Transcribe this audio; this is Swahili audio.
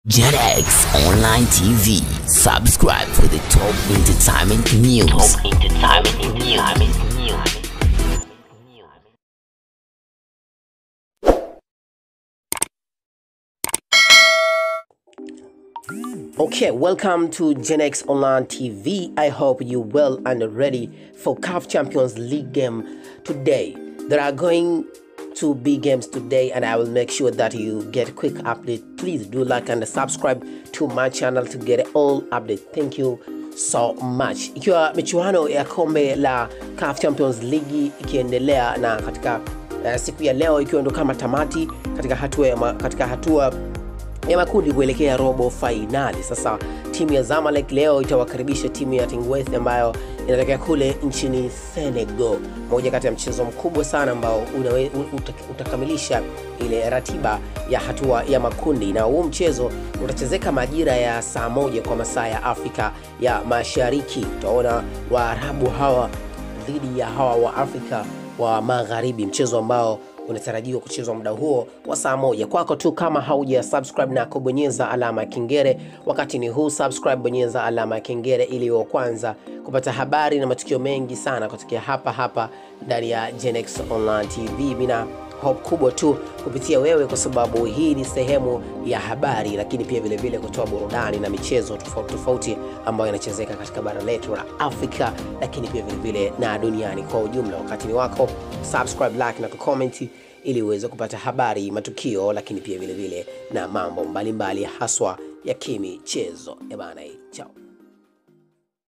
JetX Online TV. Subscribe for the top entertainment news. Top entertainment news. Okay, welcome to Gen X Online TV. I hope you well and ready for CAF Champions League game today. There are going to be games today and I will make sure that you get quick update. Please do like and subscribe to my channel to get all update. Thank you so much. Ikiwa michuano ya kombe la CAF Champions League ikiendelea na katika uh, siku ya leo ikiwa ndo kama tamati katika hatua ya ma, katika hatua ya makundi kuelekea robo fainali. Sasa timu ya Zamalek leo itawakaribisha timu ya Tingweth ambayo inatokea kule nchini Senegal, moja kati ya mchezo mkubwa sana ambao unawe, uta, utakamilisha ile ratiba ya hatua ya makundi, na huu mchezo utachezeka majira ya saa moja kwa masaa ya Afrika ya Mashariki. Utaona Waarabu hawa dhidi ya hawa wa Afrika wa Magharibi, mchezo ambao unatarajiwa kuchezwa muda huo wa saa moja. Kwako tu kama hauja subscribe na kubonyeza alama ya kengele wakati ni huu, subscribe, bonyeza alama ya kengele ili wa kwanza kupata habari na matukio mengi sana kutokea hapa hapa ndani ya Genex Online TV. Mina hope kubwa tu kupitia wewe, kwa sababu hii ni sehemu ya habari, lakini pia vile vile kutoa burudani na michezo tofauti tofauti ambayo inachezeka katika bara letu la Afrika, lakini pia vile vile na duniani kwa ujumla. Wakati ni wako, subscribe, like na kucomment ili uweze kupata habari, matukio, lakini pia vile vile na mambo mbalimbali mbali haswa ya kimichezo. Ebana, chao.